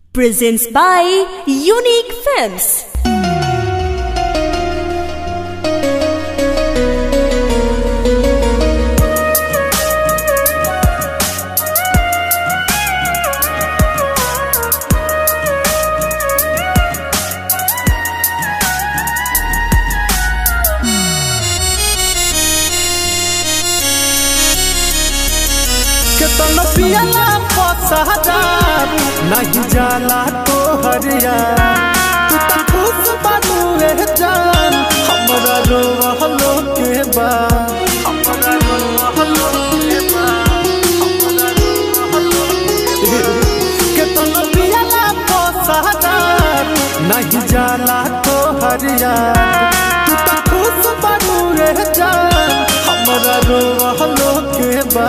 presents by Unique Films. केतन पियला पसहजार नहीं जाला तो हरिया तू तो खुश बानू ए जान हमरा रोहलो के बा हमरा रोहलो के बा हमरा रोहलो के बा। केतन पियला पसहजार नहीं जाला तो हरिया तू तो खुश बानू ए जान हमरा रोहलो के बा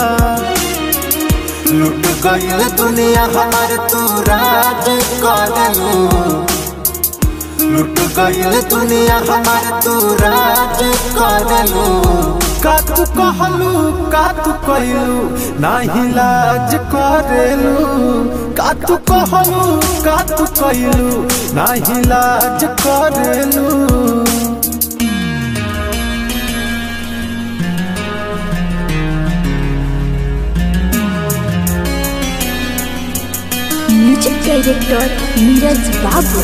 लुट गईल दुनिया हमार तू राज करलू लुट गईल दुनिया हमार तू राज करलू का तू कहलू का तू कहलू नाही लाज करेलू का तू कहलू का तू कहलू नाही लाज करेलू Music director Neeraj Babu.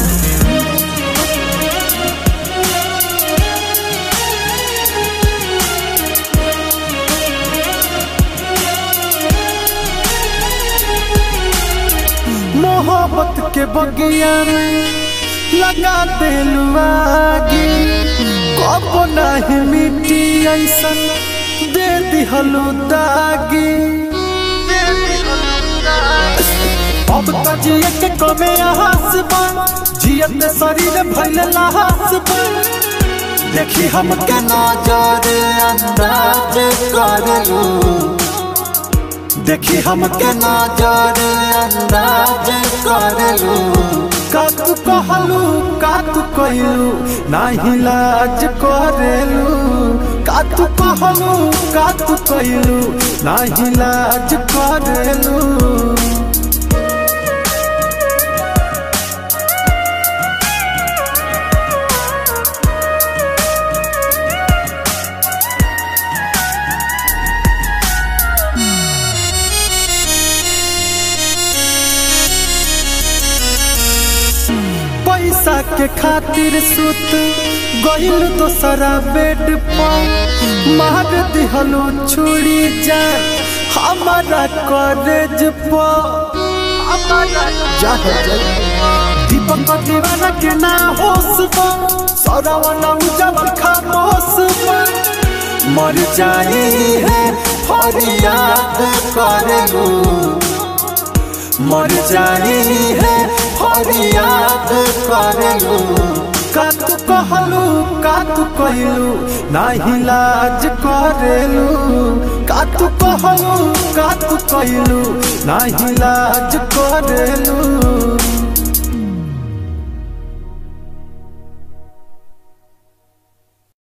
मोहब्बत के बगिया में लगा देलू आगी कब नहीं मिट्टी ऐसन दे दिहलू दागी अब तो जिए के कमे आस बा जियत शरीर भइल लास बा देखी हम के नजर अंदाज करलू देखी हम के नजर अंदाज करलू का तू कहलू का तू कहलू नाही लाज करेलू का तू कहलू का तू कहलू नाही लाज करेलू पैसा के खातिर सुत गइल दोसरा बेड पर मार दिहलू छुरी जान हमारा कॉलेज पर दीपक दीवाना के ना होश पर सौरावना उजल खामोश पर मर जाई है फरियाद करेलू मर जाई है फरियाद करलू का तू कहलू का तू कहलू नाही लाज करेलू का तू कहलू का तू कहलू नाही लाज करेलू